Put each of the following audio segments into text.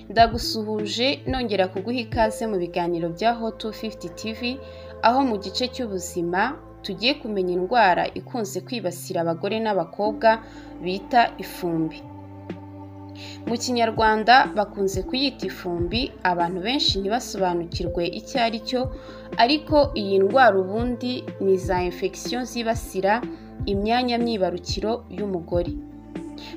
ndagusuhuje nongera kuguha ikaze mu biganiro bya hot 250 tv aho mu gice cy'ubuzima tugiye kumenya indwara ikunze kwibasira abagore n'abakobwa bita ifumbi mu kinyarwanda bakunze kuyita ifumbi abantu benshi ntibasobanukirwe icyo ari cyo ariko iyi ndwara ubundi ni za infection zibasira imyanya myibarukiro y'umugore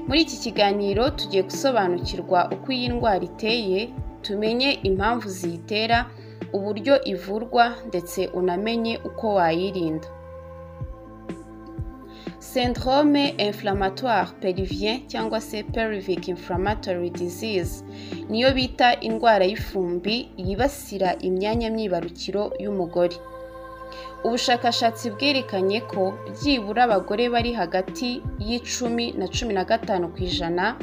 muri iki kiganiro tugiye gusobanukirwa uko iyi ndwara iteye tumenye impamvu ziyitera uburyo ivurwa ndetse unamenye uko wayirinda syndrome inflammatoire perivien cyangwa se perivic inflammatory disease niyo bita indwara y'ifumbi yibasira imyanya myibarukiro y'umugore ubushakashatsi bwerekanye ko byibura abagore bari hagati y'icumi na cumi na gatanu ku ijana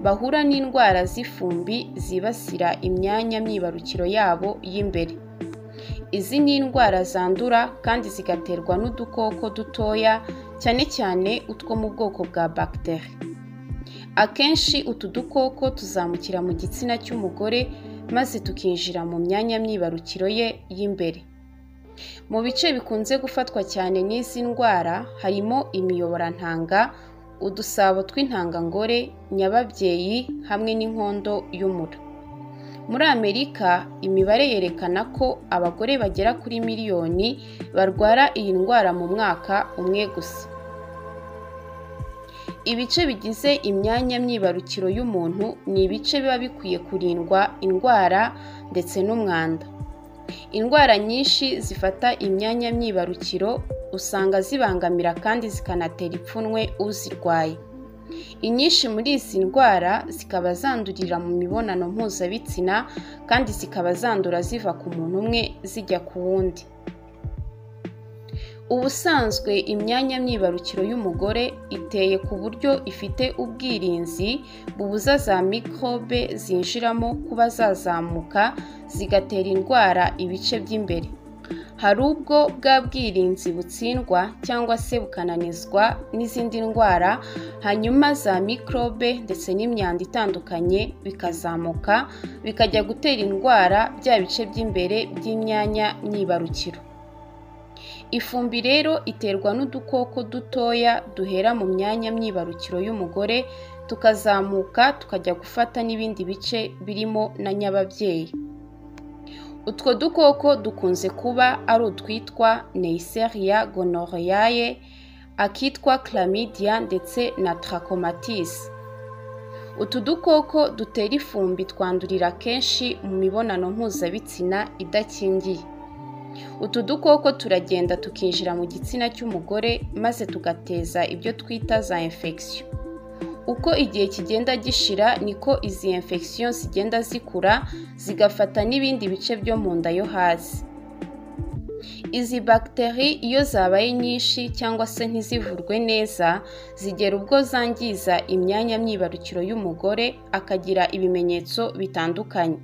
bahura n'indwara z'ifumbi zibasira imyanya myibarukiro yabo y'imbere izi ni indwara zandura kandi zigaterwa n'udukoko dutoya cyane cyane utwo mu bwoko bwa bagiteri akenshi utu dukoko tuzamukira mu gitsina cy'umugore maze tukinjira mu myanya myibarukiro ye y'imbere mu bice bikunze gufatwa cyane n'izi ndwara harimo imiyoborantanga udusabo tw'intangangore nyababyeyi hamwe n'inkondo y'umura muri amerika imibare yerekana ko abagore bagera kuri miliyoni barwara iyi ndwara mu mwaka umwe gusa ibice bigize imyanya myibarukiro y'umuntu ni ibice biba bikwiye kurindwa indwara ndetse n'umwanda indwara nyinshi zifata imyanya myibarukiro usanga zibangamira kandi zikanatera ipfunwe uzirwaye inyinshi muri izi ndwara zikaba zandurira mu mibonano mpuzabitsina kandi zikaba zandura ziva ku muntu umwe zijya ku wundi ubusanzwe imyanya myibarukiro y'umugore iteye ku buryo ifite ubwirinzi bubuza za mikorobe zinjiramo kuba zazamuka zigatera indwara ibice by'imbere hari ubwo bwa bwirinzi butsindwa cyangwa se bukananizwa n'izindi ndwara hanyuma za mikorobe ndetse n'imyanda itandukanye bikazamuka bikajya gutera indwara bya bice by'imbere by'imyanya myibarukiro ifumbi rero iterwa n'udukoko dutoya duhera mu myanya myibarukiro y'umugore tukazamuka tukajya gufata n'ibindi bice birimo na nyababyeyi utwo dukoko dukunze kuba ari utwitwa neisseria gonorrheae akitwa chlamydia ndetse na trachomatis utu dukoko dutera ifumbi twandurira kenshi mu mibonano mpuzabitsina idakingiye utu dukoko turagenda tukinjira mu gitsina cy'umugore maze tugateza ibyo twita za infection uko igihe kigenda gishira niko izi infection zigenda zikura zigafata n'ibindi bice byo mu nda yo hasi izi bagiteri iyo zabaye nyinshi cyangwa se ntizivurwe neza zigera ubwo zangiza imyanya myibarukiro y'umugore akagira ibimenyetso bitandukanye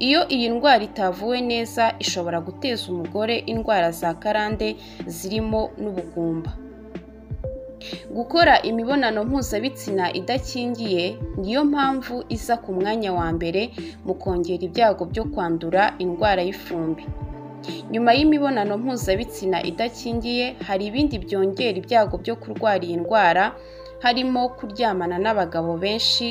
iyo iyi ndwara itavuwe neza ishobora guteza umugore indwara za karande zirimo n'ubugumba gukora imibonano mpuzabitsina idakingiye niyo mpamvu iza ku mwanya wa mbere mu kongera ibyago byo kwandura indwara y'ifumbi nyuma y'imibonano mpuzabitsina idakingiye hari ibindi byongera ibyago byo kurwara iyi ndwara harimo kuryamana n'abagabo benshi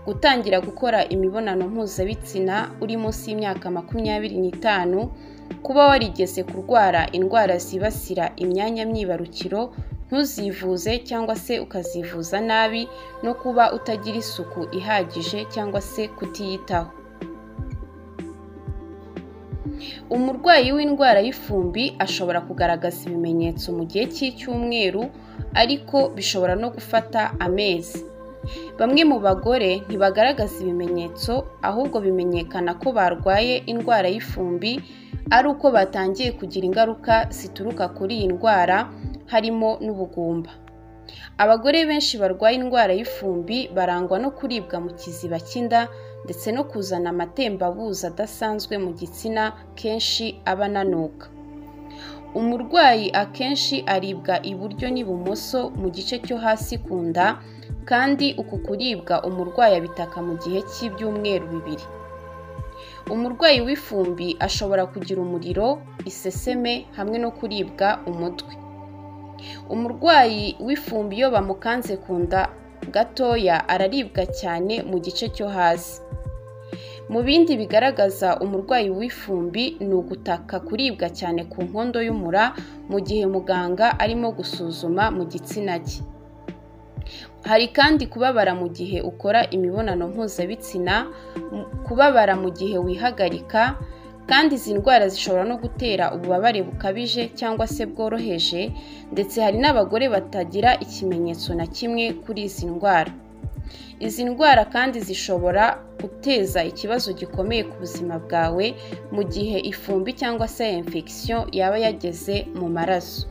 gutangira gukora imibonano mpuzabitsina uri munsi y'imyaka makumyabiri n'itanu kuba warigeze kurwara indwara zibasira imyanya myibarukiro ntuzivuze cyangwa se ukazivuza nabi no kuba utagira isuku ihagije cyangwa se kutiyitaho umurwayi w'indwara y'ifumbi ashobora kugaragaza ibimenyetso mu gihe cy'icyumweru ariko bishobora no gufata amezi bamwe mu bagore ntibagaragaza ibimenyetso ahubwo bimenyekana ko barwaye indwara y'ifumbi ari uko batangiye kugira ingaruka zituruka kuri iyi ndwara harimo n'ubugumba abagore benshi barwaye indwara y'ifumbi barangwa no kuribwa mu kiziba cy'inda ndetse no kuzana amatembabuzi adasanzwe mu gitsina kenshi aba ananuka umurwayi akenshi aribwa iburyo n'ibumoso mu gice cyo hasi ku nda kandi uku kuribwa umurwayi abitaka mu gihe cy'ibyumweru bibiri umurwayi w'ifumbi ashobora kugira umuriro iseseme hamwe no kuribwa umutwe umurwayi w'ifumbi iyo bamukanze ku nda gatoya araribwa cyane mu gice cyo hasi mu bindi bigaragaza umurwayi w'ifumbi ni ugutaka kuribwa cyane ku nkondo y'umura mu gihe muganga arimo gusuzuma mu gitsina cye hari kandi kubabara mu gihe ukora imibonano mpuzabitsina kubabara mu gihe wihagarika kandi izi ndwara zishobora no gutera ububabare bukabije cyangwa se bworoheje ndetse hari n'abagore batagira ikimenyetso na kimwe kuri izi ndwara izi ndwara kandi zishobora guteza ikibazo gikomeye ku buzima bwawe mu gihe ifumbi cyangwa se infection yaba yageze mu maraso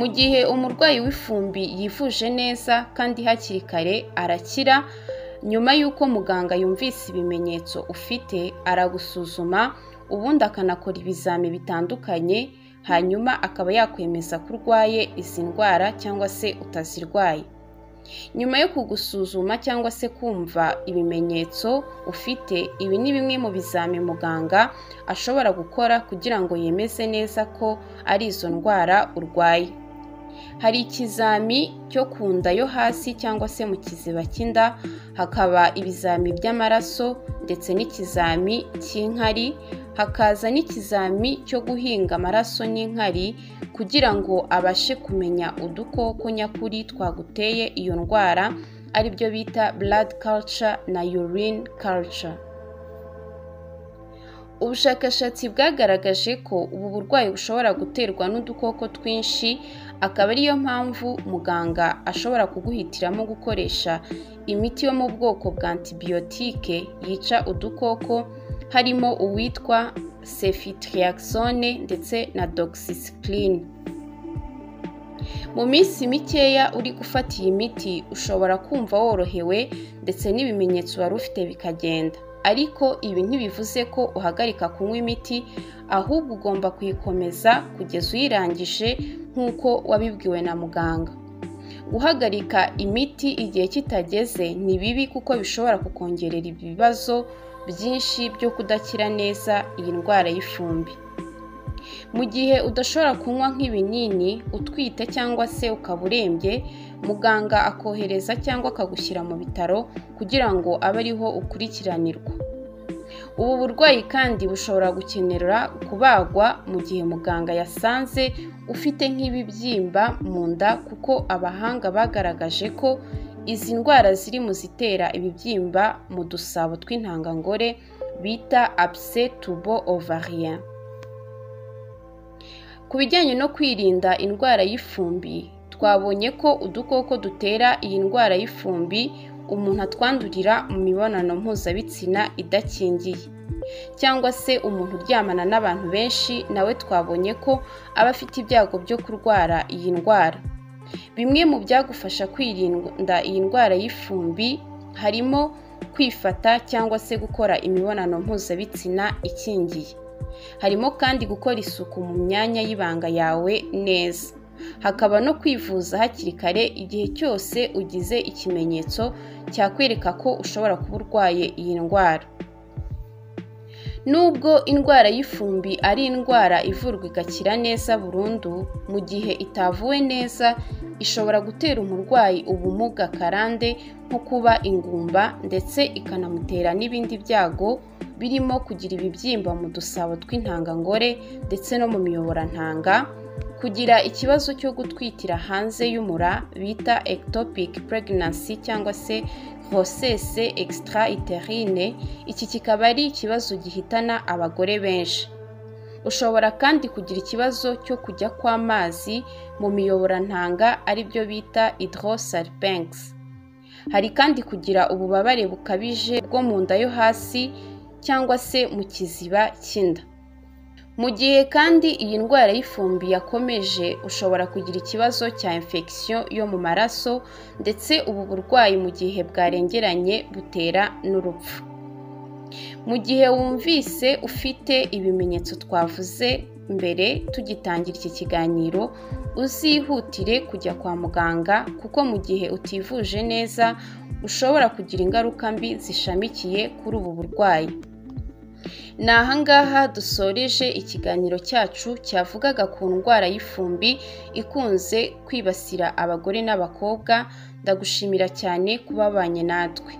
mu gihe umurwayi w'ifumbi yivuje neza kandi hakiri kare arakira nyuma y'uko muganga yumvise ibimenyetso ufite aragusuzuma ubundi akanakora ibizami bitandukanye hanyuma akaba yakwemeza ko urwaye izi ndwara cyangwa se utazirwaye nyuma yo kugusuzuma cyangwa se kumva ibimenyetso ufite ibi ni bimwe mu bizami muganga ashobora gukora kugira ngo yemeze neza ko ari izo ndwara urwaye hari ikizami cyo ku nda yo hasi cyangwa se mu kiziba cy'inda hakaba ibizami by'amaraso ndetse n'ikizami cy'inkari hakaza n'ikizami cyo guhinga amaraso n'inkari kugira ngo abashe kumenya udukoko nyakuri twaguteye iyo ndwara aribyo bita blood culture na urine culture ubushakashatsi bwagaragaje ko ubu burwayi bushobora guterwa n'udukoko twinshi akaba ariyo mpamvu muganga ashobora kuguhitiramo gukoresha imiti yo mu bwoko bwa antibiyotike yica udukoko harimo uwitwa sefitriaxone ndetse na doxycycline mu minsi mikeya uri gufata iyi miti ushobora kumva worohewe ndetse n'ibimenyetso wari ufite bikagenda ariko ibi ntibivuze ko uhagarika kunywa imiti ahubwo ugomba kuyikomeza kugeza uyirangije nk'uko wabibwiwe na muganga guhagarika imiti igihe kitageze ni bibi kuko bishobora kukongerera ibibazo byinshi byo kudakira neza iyi ndwara y'ifumbi mu gihe udashobora kunywa nk'ibinini utwite cyangwa se ukaba urembye muganga akohereza cyangwa akagushyira mu bitaro kugira ngo abe ariho ukurikiranirwa ubu burwayi kandi bushobora gukenera kubagwa mu gihe muganga yasanze ufite nk'ibibyimba mu nda kuko abahanga bagaragaje ko izi ndwara ziri mu zitera ibibyimba mu dusabo tw'intangangore bita apse tubo ovarien ku bijyanye no kwirinda indwara y'ifumbi twabonye ko udukoko dutera iyi ndwara y'ifumbi umuntu atwandurira mu mibonano mpuzabitsina idakingiye cyangwa se umuntu uryamana n'abantu benshi nawe twabonye ko aba afite ibyago byo kurwara iyi ndwara bimwe mu byagufasha kwirinda iyi ndwara y'ifumbi harimo kwifata cyangwa se gukora imibonano mpuzabitsina ikingiye harimo kandi gukora isuku mu myanya y'ibanga yawe neza hakaba no kwivuza hakiri kare igihe cyose ugize ikimenyetso cyakwereka ko ushobora kuba urwaye iyi ndwara nubwo indwara y'ifumbi ari indwara ivurwa igakira neza burundu mu gihe itavuwe neza ishobora gutera umurwayi ubumuga karande nko kuba ingumba ndetse ikanamutera n'ibindi byago birimo kugira ibibyimba mu dusabo tw'intangangore ndetse no mu miyoborantanga kugira ikibazo cyo gutwitira hanze y'umura bita ectopic pregnancy cyangwa se grossesse extra uterine iki kikaba ari ikibazo gihitana abagore benshi ushobora kandi kugira ikibazo cyo kujya kw'amazi mu miyoborantanga aribyo bita hydrosalpinx hari kandi kugira ububabare bukabije bwo mu nda yo hasi cyangwa se mu kiziba cy'inda mu gihe kandi iyi ndwara y'ifumbi yakomeje ushobora kugira ikibazo cya infection yo mu maraso ndetse ubu burwayi mu gihe bwarengeranye butera n'urupfu mu gihe wumvise ufite ibimenyetso twavuze mbere tugitangira iki kiganiro uzihutire kujya kwa muganga kuko mu gihe utivuje neza ushobora kugira ingaruka mbi zishamikiye kuri ubu burwayi ni ahangaha dusoreje ikiganiro cyacu cyavugaga ku ndwara y'ifumbi ikunze kwibasira abagore n'abakobwa ndagushimira cyane kuba babanye natwe